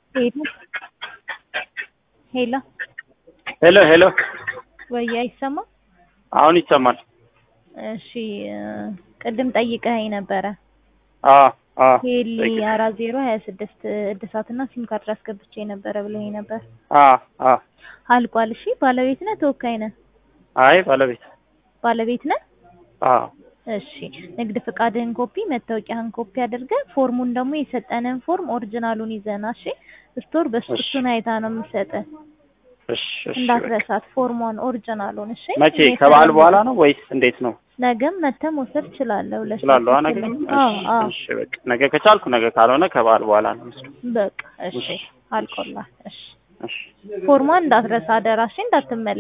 ሄሎ ሄሎ ሄሎ ሄሎ ወይ አይሰማም? አሁን ይሰማል። እሺ ቅድም ጠይቀኸኝ ነበረ። አዎ አዎ ሄሊ አራት ዜሮ ሀያ ስድስት እድሳትና ሲም ካርድ አስገብቼ ነበረ ብለኸኝ ነበር። አዎ አዎ አልቋል። እሺ ባለቤት ነህ ተወካይ ነህ? አይ ባለቤት ባለቤት ነህ? አዎ እሺ ንግድ ፍቃድህን ኮፒ፣ መታወቂያህን ኮፒ አድርገህ ፎርሙን ደግሞ የሰጠንን ፎርም ኦሪጂናሉን ይዘና እሺ። ስቶር በሱ እሺ። እሱን አይታ ነው የምትሰጥህ። እሺ እሺ በቃ። እንዳትረሳት ፎርሟን ኦሪጂናሉን እሺ። መቼ እኔ ከበዓል ስለምልህ በኋላ ነው ወይስ እንዴት ነው? ነገም መተህ መውሰድ ትችላለህ። ሁለት ስላለዋ ሰዓት ነገ ተኩል። አዎ አዎ እሺ በቃ ነገ ከቻልኩ ነገ ካልሆነ ከበዓል በኋላ ነው የምወስደው። በቃ እሺ እሺ። አልቆላል። እሺ እሺ ፎርሟን እንዳትረሳ አደራ እሺ፣ እንዳትመለስ